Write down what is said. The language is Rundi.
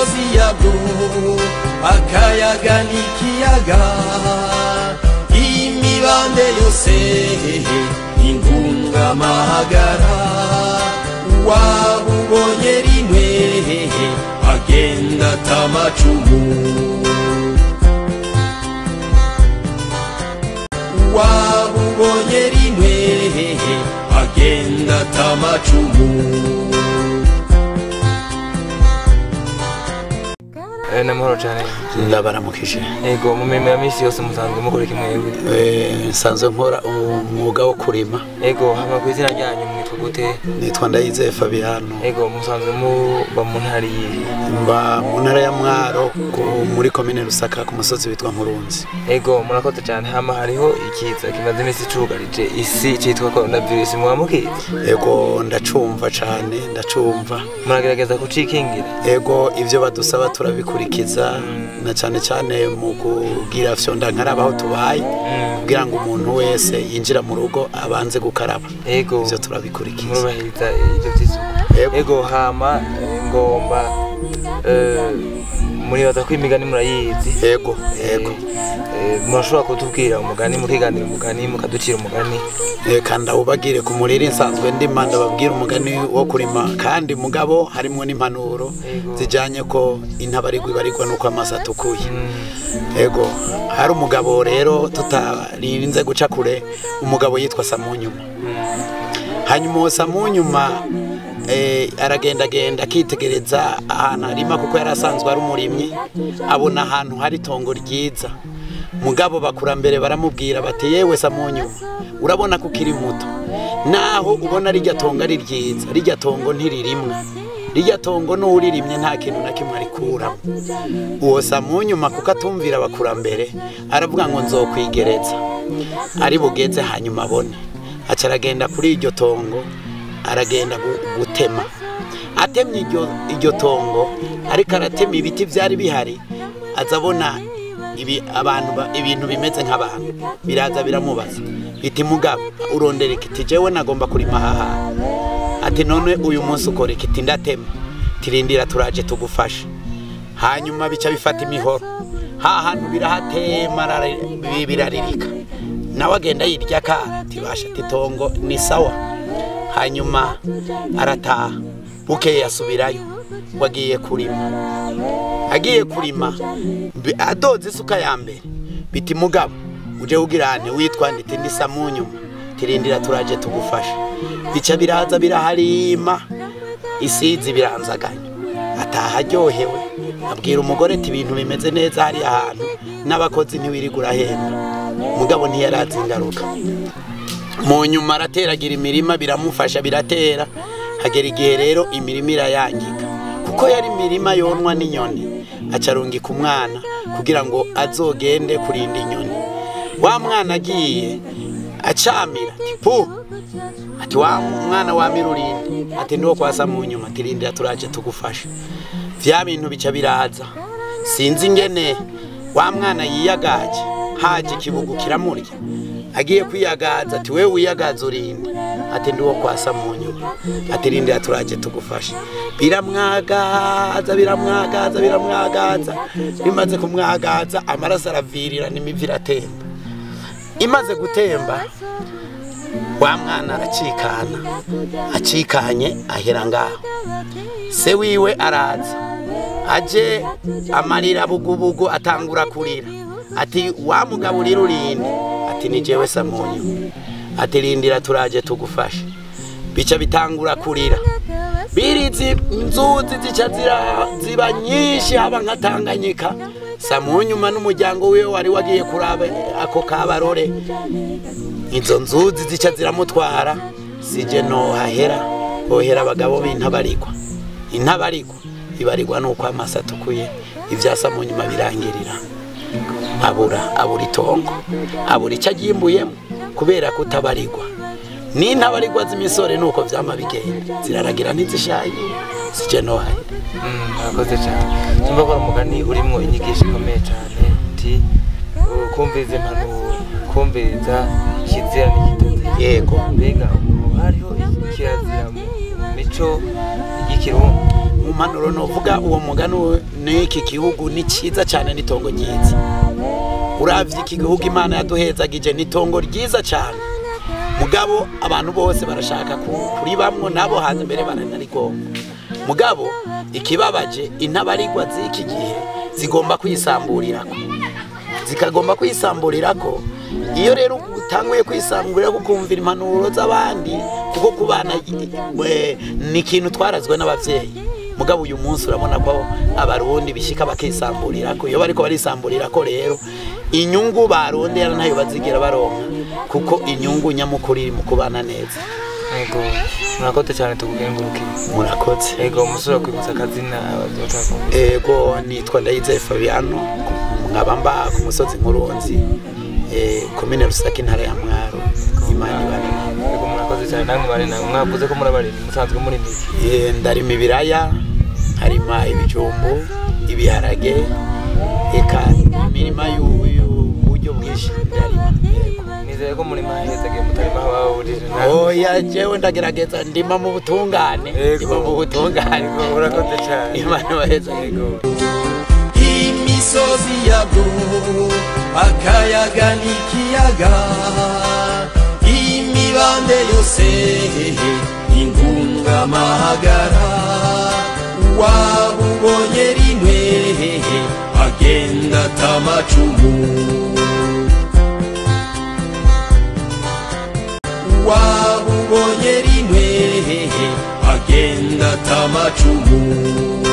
amazi yabwo akayaga n'ikiyaga imibande yose intungamahagara waba ubonye rimwe agenda atamacumu waba ubonye rimwe agenda atamacumu Eh, namahoro cyane ndabaramukije yego mu mirimo ya minsi yose musanzwe mukora iki mwebwe Eh, nsanzwe nkora umwuga wo kurima yego hama ku izina ryanyu mwitwa gute nitwa ndayizeye fabiano yego musanzwe muba mu ntara yihe mba mu ntara ya mwaro ku- muri komine rusaka ku musozi witwa nkurunzi yego murakoze cyane hama hariho ikiza kimaze iminsi icugarije isi cyitwa coronavirus muba mukizi ego ndacumva cane ndacumva muragerageza kucikingira ego ivyo badusaba turabikurikiza na cane cane mu kugira fyonda nkaraba aho tubaye kugira ngo umuntu wese yinjira mu rugo abanze gukaraba yego ivyo turabikurikiza murubahiriza ibyo by'isuku Yego. yego hama eh, ngomba eh, muribaza ko imigani murayizi ego ego Eh, murashobora kutubwira umugani mukiganira umugani mukaducira umugani reka ndawubagire ku muriri nsanzwe ndima ndababwira umugani wo kurima kandi mugabo harimo n'impanuro zijyanye ko intabarigwa ibarigwa n'uko amaso atukuye ego hari umugabo rero tutarinze guca kure umugabo yitwa samunyuma hanyuma uwo samunyuma eh, aragendagenda akitegereza ahantu harima kuko yari asanzwe ari umurimyi abona ahantu hari itongo ryiza mugabo bakurambere baramubwira bati yewe samunyuma urabona ko ukiri muto naho ubona rijya tongo ari ryiza rijya tongo ntiririmwe rijya tongo n'uririmye nta kintu na kimwe arikuramo uwo samunyuma kuko atumvira abakurambere aravuga ngo nzokwigereza ari bugeze hanyuma abone aca aragenda kuri iryo tongo aragenda gu- gutema atemye iryo, iryo tongo ariko aratema ibiti byari bihari aza abona ibi, abantu ba- ibintu bimeze nk'abantu biraza biramubaza biti mugabo urondera ikiti jewe nagomba kurima aha hantu ati none uyu munsi ukora ikiti ndatema tirindira turaje tugufasha hanyuma bica bifata imihoro ha hantu birahatema arari- bi- biraririka nawe agenda yirya akana tibasha titongo ni sawa hanyuma arataha bukeye asubirayo ngo agiye kurima agiye kurima mbi- adoze isuka ya mbere biti mugabo uje ugirane witwa ndite ndi samunyuma tirindira turaje tugufasha bica biraza biraharima isizi biranzaganya ataha aryohewe abwira umugore ati ibintu bimeze neza hariya hantu n'abakozi ntiwirirwa urahemba mugabo ntiyarazi ingaruka mu nyuma arateragira imirima biramufasha biratera hagera igihe rero imirima irayangika kuko yari imirima yonwa n'inyoni acarungika umwana kugira ngo azogende kurinda inyoni wa mwana agiye acamira ati pu ati wa mwana wamira urinde ati ndiwo kwasa mu nyuma ati rindira turaje tugufasha vya bintu bica biraza sinzi ingene wa mwana yiyagaje haje ikibugu kiramurya agiye kwiyagaza ati wewe wiyagaza urinde ati ndiwo kwasa mu nyuma ati rindira turaje tugufasha biramwagaza biramwagaza biramwagaza bimaze kumwagaza amaraso aravirira n'imivi iratemba imaze gutemba wa mwana aracikana acikanye ahera ngaho se wiwe araza aje amarira bugubugu atangura kurira ati wa mugabo urira urinde ati ni jewe samunyu ati rindira turaje tugufashe bica bitangura kurira birizi inzuzi zica zira- ziba nyinshi haba nka tanganyika samunyuma n'umuryango wiwe wari wagiye kuraba ako kabarore izo nzuzi zica ziramutwara sije nohahera hohera abagabo b'intabarigwa intabarigwa ibarigwa nuko amaso atukuye ivyasa mu nyuma birangirira abura abura itongo abura icyo agimbuyemo kubera kutabarigwa n'intabarigwa z'imisore nuko vyama bigenda ziraragira ntizishaye sije nohahera murakoze cyane tumva ko ari umugani urimo inyigisho ikomeye cyane uti uh, kumviriza impanuro kumviriza ikizira n'igitozi Yego. mbega ubu hariho kirazira mu mico y'ikirundi mu mpanuro novuga uwo mugani n'iki gihugu ni cyiza cyane n'itongo ryiza uravye iki gihugu imana yaduhezagije n'itongo ryiza cyane mugabo abantu bose barashaka ku- kuribamwo nabo hanze mbere baranarigomba mugabo ikibabaje intabarigwa z'iki gihe zigomba kwisamburirako zikagomba kwisamburirako iyo rero utanguye kwisamburira kukumvira impanuro z'abandi kuko ku bana eh, ni ikintu twarazwe n'abavyeyi mugabo uyu munsi urabona ko abarundi bishika bakisamburirako iyo bariko barisamburirako rero inyungu barondera ntayo bazigera baronka kuko inyungu nyamukuru iri mu kubana neza yego murakoze cyane tukugengurukiye murakoze yego umusore kwibutsa akazina abazotwakumvise ego nitwa ndayizeye fabiano nkaba mba ku musozi nkurunzi eh, komine rusaka intara ya mwaro imana ibane namwe. yego murakoze cyane namwe bari namwe mwavuze ko muri abarimyi musanzwe muri miki Eh, ndarima ibiraya harima ibijumbu ibiharage eka imirima y'u- y'uburyo bwinshi ndarima yego. nizeye ko muri mahezagiye mutarima aho babujije nawe oya jewe ndagerageza ndima mu butungane Yego. ndima mu butungane Yego, urakoze cyane. imana ibaheza yego imisozi yabwo akayaga n'ikiyaga imibande yose ingungamahagara waba ubonye rimwe agenda atamacumu waba ubonye rimwe agenda atamacumu